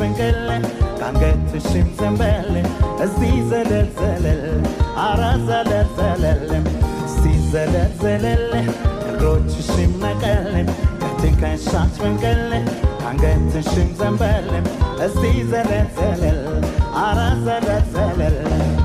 ፍንቅል ከአንገትሽም ዘንበል እስቲ ዘለል ዘለል አረ ዘለል ዘለል እስቲ ዘለል ዘለል እግሮችሽም ነቀል ከትከሻሽ ፍንቅል ከአንገትሽም ዘንበል እስቲ ዘለል ዘለል አረ ዘለል ዘለል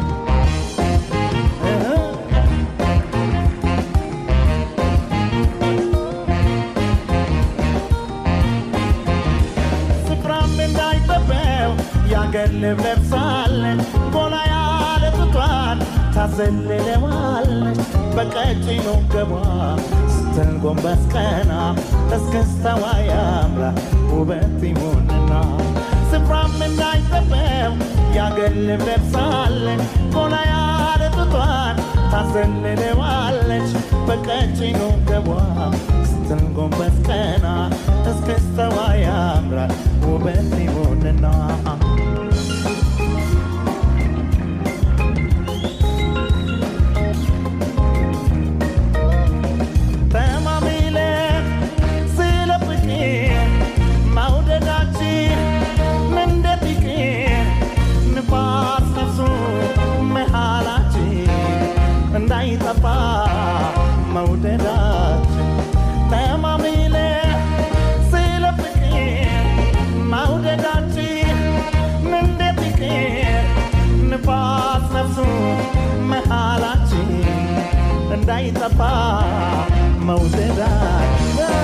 ስፍራም እንዳይጠበው የአገር ልብ ለብሳለች ጎላ ያለ ጡቷን ታዘልለዋለች በቀጭኑ ገቧ ስትል ጎንበስ ቀና እስክስታዋ ያምራል ውበት ይሁንና ስፍራም እንዳይጠበው የአገር ልብ ለብሳለች ጎላ ያለ ጡቷን ታዘልለዋለች በቀጭኑ ገቧ ስትል ጎንበስ ቀና እስክስታዋ ያምራል ውበት ይሁንና ተማሚለን ስለ ፍቅር መውደዳችን እንደ ፍቅር ንፋስ ነፍሱ መሃላችን እንዳይጠፋ መውደዳችን ተማሚለን ስለ ፍቅር መውደዳችን እንደ ፍቅር ንፋስ ነፍሱ መሃላችን እንዳይጠፋ መውደዳችን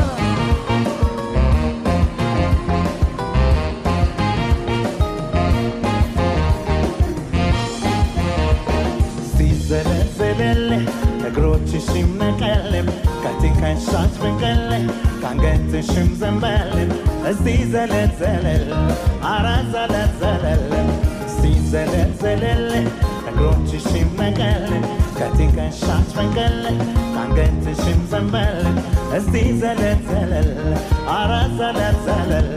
ሲዘለዘለል እግሮችሽም ነቀልም ከትከሻሽ ፍንቅል ከአንገትሽም ዘንበል እስቲ ዘለልዘለል አረ ዘለልዘለል እስቲ ዘለልዘለል እግሮችሽም ነቀል ከትከሻሽ ፍንቅል ከአንገትሽም ዘንበል እስቲ ዘለልዘለል አረ ዘለልዘለል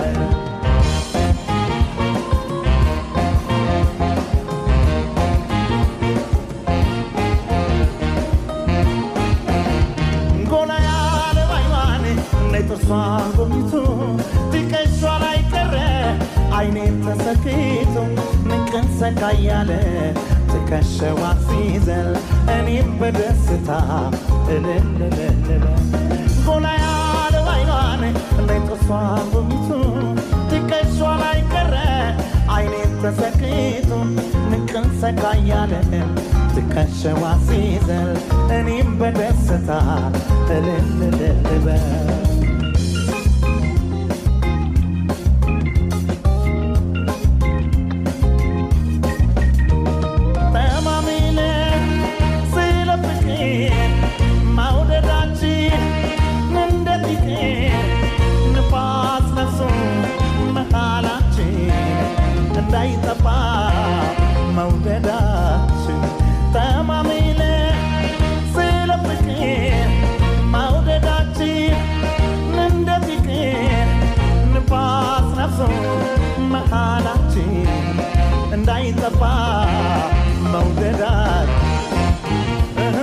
ጎላ ያለ ባይዋን ነጥርሷን ጎብኝቶ ትከሿ ላይ ቀረ አይኔን ተሰክቶ ንቅን ሰካ እያለ ትከሸዋ ሲዘል እኔም በደስታ እልልልልል ጎላ ያለ ባይዋን ነጥርሷን ጎብኝቶ ትከሿ ላይ ቀረ አይኔን ተሰክቶ ንቅን ሰካ እያለ ትከሸዋ ሲዘል እኔም በደስታ እልልልልበል ተማሚለን ስለ ፍቅር መውደዳችን እንደ ፍቅር ንፋስ ነፍሱ መሃላችን እንዳይጠፋ መውደዳችን ተማሚለን ስለ ፍቅር መውደዳችን እንደ ፍቅር ንፋስ ነፍሱ መሃላችን እንዳይጠፋ መውደዳችን እህ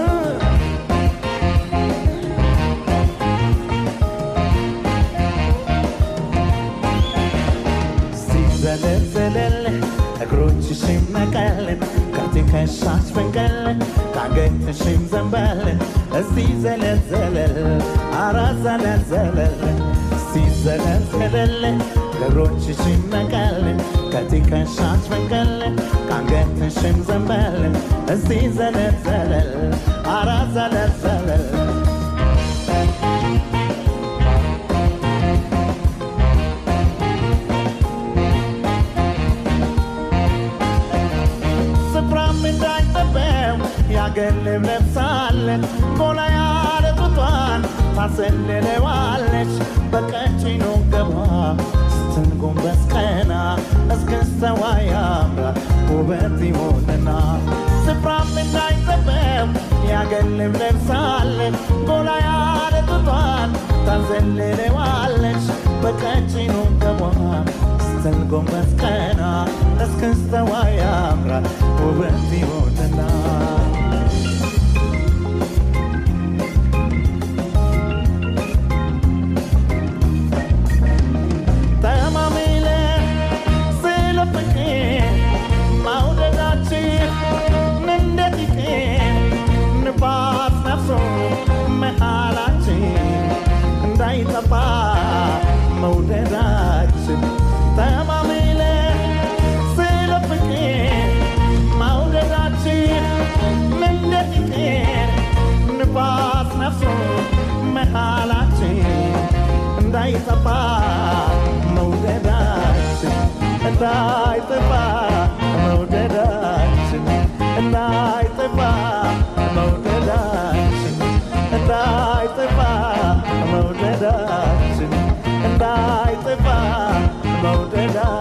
ሲዘለዘለል እግሮችሽም ነቀል ከትከሻሽ ፍንቅል ከአንገትሽም ዘንበል እስቲ ዘለልዘለል አረ ዘለልዘለል ሲዘለልዘለል እግሮችሽም ነቀል ከትከሻሽ ፍንቅል ከአንገትሽም ዘንበል እስቲ ዘለልዘለል አረ ዘለልዘለል ስፍራም እንዳይጠበው የአገር ልብ ለብሳለች ጎላ ያለ ጡቷን ታሰልለዋለች በቀጭኑ ገቧ ስትንጎንበስ ቀና እስክስተዋ ያምራል ውበት ይሆንና ስፍራም እንዳይጠበው የአገር ልብ ለብሳለች ጎላ ያለ ጡቷን ታዘልለዋለች በቀጭኑ ገቧ ስትል ጎንበስ ቀና እስክስተዋ ያምራል ውበት ይሆንና ተማሚለ መውደዳ